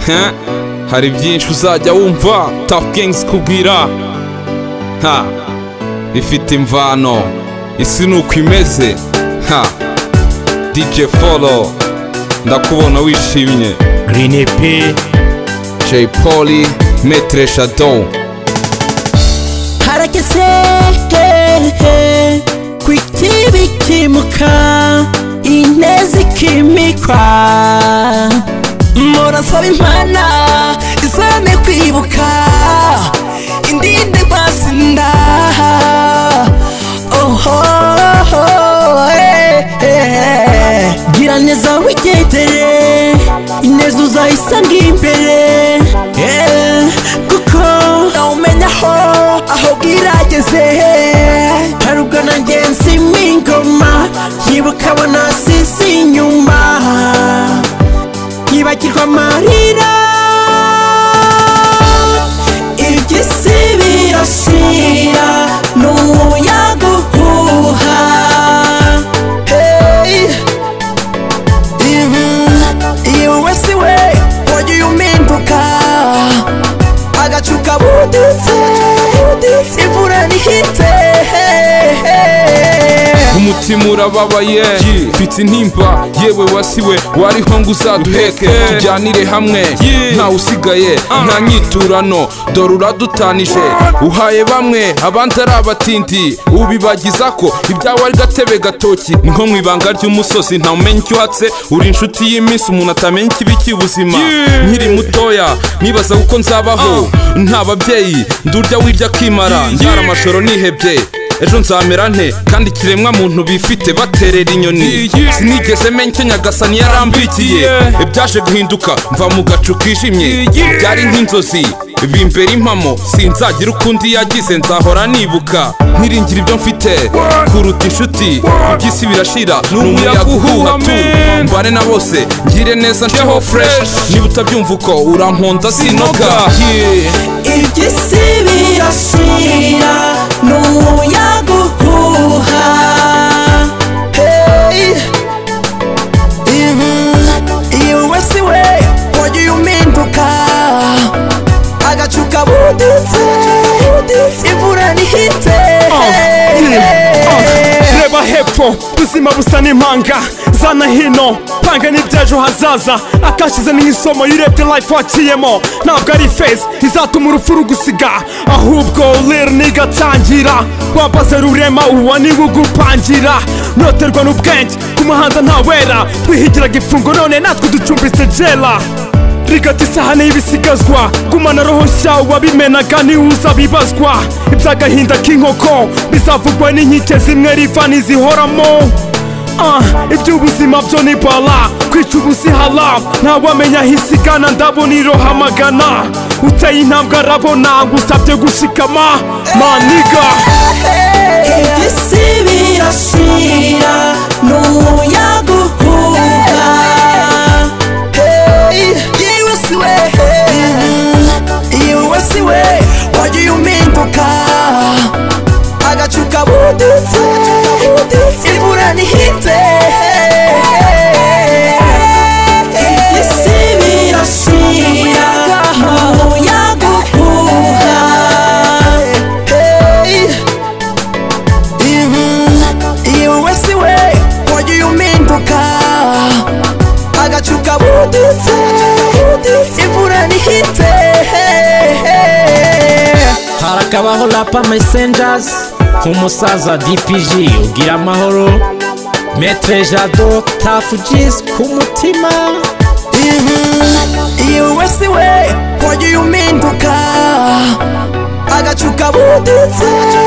huh? hari byinshi uzajya wumva Top Gangs kubwira ha ifite imvano isi ni uko imeze ha DJ Follow ndakubona wishimye Green EP Jay Polly Maitre Shadow harekese hehe ku itibi kimuka ineza ikimikwa murasaba impana izane kwibuka indinde rwasinda oho eh, eh. gira neza wigendere ineza uzayisanga imbere eh, kuko nawumenya aho aho bwirageze harugana ngenzi mw'ingoma yibuka abona sisi inyuma yibagirwa amarira iby'isi birasira n'umuyaga uhuha hey. ibi iwe wese we wagiye uminduka agacuka buditse imvura ntihite umutima urababaye mfite intimba yewe wasiwe wariho ngo uzaduheke tujyanire hamwe ntawe usigaye nta nyiturano dore uradutanije uhaye bamwe abandi ari abatindi ubibagiza ko ibyawe ari gatebe gatoki ni nko mu ibanga ry'umusozi ntamumenya icyo uhatse uri inshuti y'iminsi umuntu atamenya ikibi cy'ubuzima nkiri mutoya nibaza uko nzabaho nta babyeyi ndurya wirya kimara ndara amashoro nihebye ejo nzamera nte kandi ikiremwa muntu bifite baterera inyoni sinigeze menya icyo nyagasani yarambikiye ibyaje guhinduka mva mu gacu kijimye byari nk'inzozi bimbera impamo sinzagira ukundi yagize nzahora nibuka nkiringira ibyo mfite kuruta inshuti iby'isi birashira ni umuyaga uhuha tu mbane na bose ngire neza nsheho fresh niba utabyumva uko uramponda sinoga Yeah. iby'isi birashira n'umuyaga uhuha Hey. Ibi- iwe wese we wagiye uminduka agacuka buditse imvura ntihite reba hepfo ubuzima busa n'impanga zana hino panga n'ibyejo hazaza akashize ni isomo y'urebye life waciyemo ntabwo ari feza izatuma urupfu rugusiga ahubwo lirni igatangira wambaze rurema uwa niwe ugupangira noterwa n'ubwenge ku muhanda ntawera twihigiraga imfungo none natwe ducumbitse jela rigata isahani y'ibisigazwa gumana roho nshya wabimenaga niwe uzabibazwa iby'agahinda k'inkoko bizavugwa n'inkike zimwe riva n'izihoramo Ah, iby'ubuzima byo ni bala kwica ubuzihala ntawamenya aho isigana ndabona irohamagana uteye intambwe arabona ngusabye gushikama maniga iby'isi birashira n'umuyaga uhuha yewe si we yewe si we wagiye uminduka agacuka buditse imvura ntihite iby'isi birashira n'umuyaga uhuha iwe wese we wagiye uminduka agacuka buditse imvura ntihite harakabaho rapa mesenjazi nk'umusaza dpg ugira amahoro metre jado tafu jisi ku mutima iwe wese we wagiye uminduka agacuka buditse